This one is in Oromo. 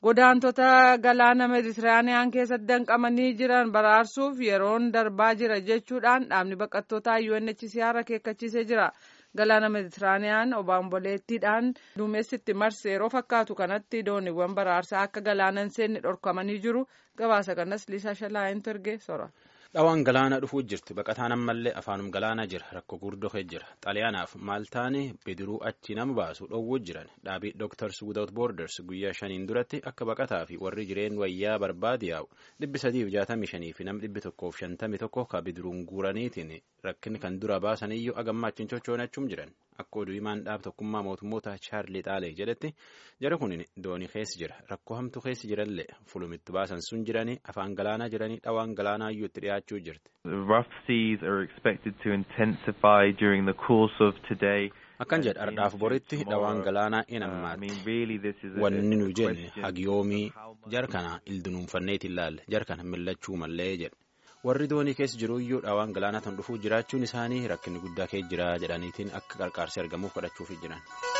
godaantota galaana meditiraaniyaan keessatti danqamanii jiran baraarsuuf yeroon darbaa jira jechuudhaan dhaabni baqattootaa UNHCR akeekkachiisee jira. Galaana meditiraaniyaan obaamboleettiidhaan duumessitti marse yeroo fakkaatu kanatti dooniiwwan baraarsaa akka galaana hin seenne dhorkamanii jiru. Gabaasa kanas Liisaa Shalaayintu ergee sora. Dhawaan galaana dhufuu jirti. Baqataan ammallee afaanum galaana jira. Rakkoo gurguddoo jira. Xaaliyaanaaf Maaltaan bidiruu achi nama baasu dhowwuu jiran. Dhaabii Doctors Without Borders guyyaa shaniin duratti akka baqataa fi warri jireen wayyaa barbaade yaa'u dhibbi sadiif jaatamii shanii fi nam dhibbi tokkoof shantamii tokko ka bidiruun guuraniitiin rakkinni kan dura baasaniyyuu agammaachin chochoonachuun jiran. Akka oduu himaan dhaab tokkummaa mootummoota Chaarli Xaalee jedhetti jara kun doonii keessa jira. Rakkoo hamtuu keessa jirallee fulumitti baasan sun jiranii afaan galaanaa jiranii dhawaan galaanaa iyyuu itti dhiyaachuu jirti. Rough seas are expected to intensify during the course of today. Akkan jedha ardhaaf boritti dhawaan galaanaa in ammaatti. Wanni nu jenne hagiyoomii jar kana ildunuunfanneet ilaalle jar kana millachuu mallee jedhe. warri doonii keessa jiru iyyuu dhawaan galaanaa tan dhufuu jiraachuun isaanii rakkinni guddaa keessa jira jedhaniitiin akka qarqaarsi argamuuf kadhachuuf jiran.